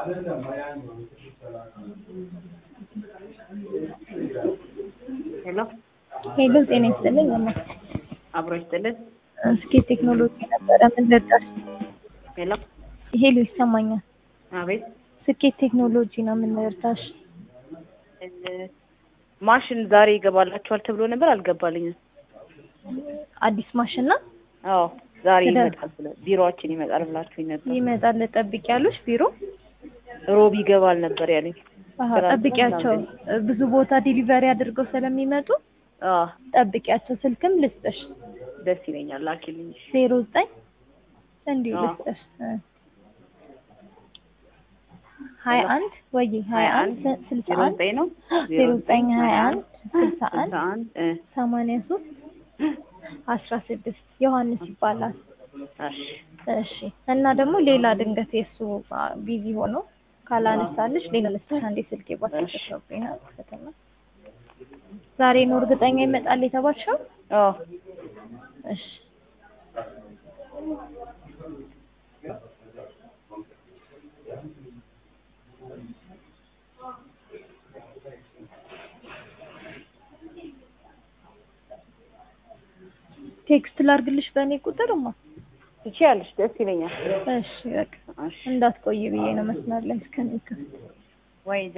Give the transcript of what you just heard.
ሄሎ ሄሎ ጤና ይስጥልኝ። እማ አብሮ ይስጥልን። እስኪ ቴክኖሎጂ ነበረ ምን ልርዳሽ? ሄሎ ሄሎ ይሰማኛል። አቤት ስኬት ቴክኖሎጂ ነው ምን ልርዳሽ? እ ማሽን ዛሬ ይገባላችኋል ተብሎ ነበር፣ አልገባልኝም። አዲስ ማሽን ነው አዎ ዛሬ ስለ- ይመጣል ብለ ቢሮአችን ይመጣል ብላችሁኝ ነበር። ይመጣል። ጠብቂ ያሉሽ ቢሮ ሮብ ይገባል ነበር ያለኝ። አሀ፣ ትናንትና ጠብቂያቸው ብዙ ቦታ ዲሊቨሪ አድርገው ስለሚመጡ አዎ ጠብቂያቸው። ስልክም ልስጥሽ ደስ ይለኛል። ላኪልኝ። እሺ። ዜሮ ዘጠኝ እንዲሁ አዎ። ልስጥሽ እ ሀያ አንድ ወይ ሀያ አንድ ስልሳ ዜሮ አንድ ዘጠኝ ነው ዜሮ ዘጠኝ ሀያ አንድ ስልሳ አንድ ስልሳ አንድ እ ሰማንያ ሶስት አስራ ስድስት ዮሐንስ ይባላል። እሺ እሺ እና ደግሞ ሌላ ድንገት የእሱ አ፣ ቢዚ ሆኖ ካላነሳልሽ ሌላ ልስጥሽ። አንዴ ስልኬ ባትሪ እሺ። ተሰብሮኝ ነው ፈተና ዛሬ ነው እርግጠኛ ይመጣል የተባልሽው? አዎ እሺ ቴክስት ላርግልሽ በእኔ ቁጥርማ። ትችያለሽ። ደስ ይለኛል። እሺ በቃ እሺ እንዳትቆይ ብዬ ነው መስመር ላይ እስከሚከፍት ወይ